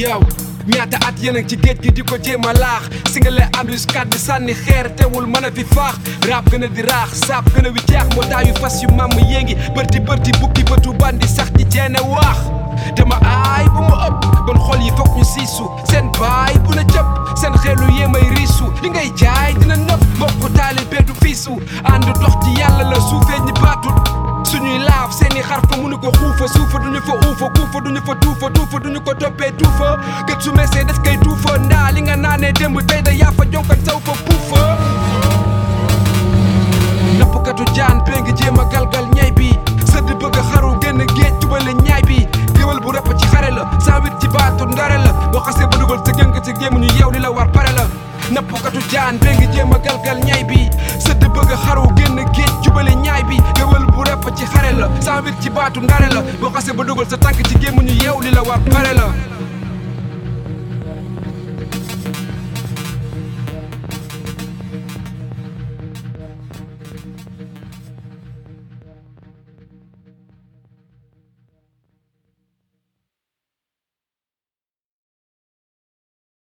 yow ñaata at yéen a ngi ci géej gi di ko jéem a laax singale embuscade di sànni xeer teewul mën a fi faax rap gën a di raax saab gën a wi jeex moo taayu fas yu mamm yéngi bërti bërti bukki bëtu bandi sax ci jeene waax dama aay bu mu ëpp bon xol yi fokk ñu siisu seen baay bu na jëpp seen xeelu yéemay riisu li ngay jaay dina nëpp mbokku taalibe du fiisu ànd dox ci yàlla la suufee ñi baatut suñuy laaf seeni xar fa mënu ko xuufa suufa duñu fa uufa kuufa duñu fa duufa duufa duñu ko toppee tuufa gët su meesee des koy tuufa ndaa li nga naanee démb tey da yaa fa jonkan saw fa puufa nappkatu jaan bee ngi jéem a galgal ñay bi sëdd bëgg a xaru génn géej tubale ñaay bi géwal bu rëpp ci xare la saa wit ci baatu ndare la boo xasee ba dugal sa gën ci gémmu ñu yeew li la war pare la nappkatu jaan bee ngi jéem a galgal ñay bi sëdd bëgg a xaru génn géej jubale ñaay bi géwal bu rëpp ci xare la saa wit ci baatu ndare la boo xasee ba dugal sa tànk ci gémmu ñu yeew li la war pare la